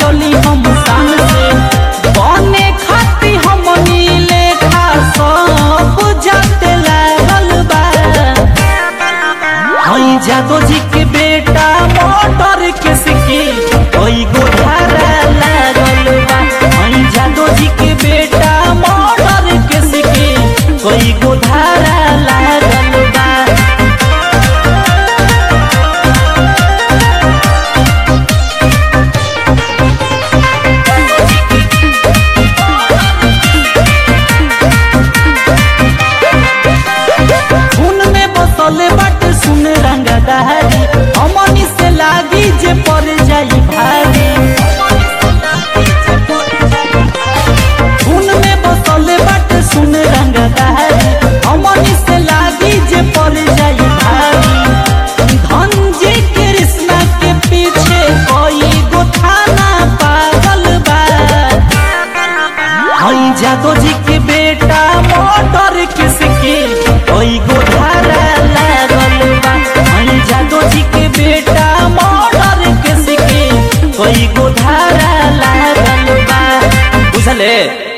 चली हम शान से बने खाती हमनी लेखा सब जाते लागल बा हई जादो जी के बेटा मोटर के सिकी ओई गोधारा लागल बा हई जादो जी के बेटा मोटर के सिकी कोई गोधारा लागल बा खून में बसले बाटे सुन रंग दहरी हमनी से लागी जे पड़ जाई भारी खून में बसले बाटे सुन रंग दहरी हमनी से लागी जे पड़ जाई भारी धनजी कृष्णा के पीछे कोई गो थाना पागल बा हई जादो जी के बेटा मोटर किसके ओई गोधारा लागल बा हई जादो जी के बेटा मोटर किसके कोई गोधारा लागल बा बुझले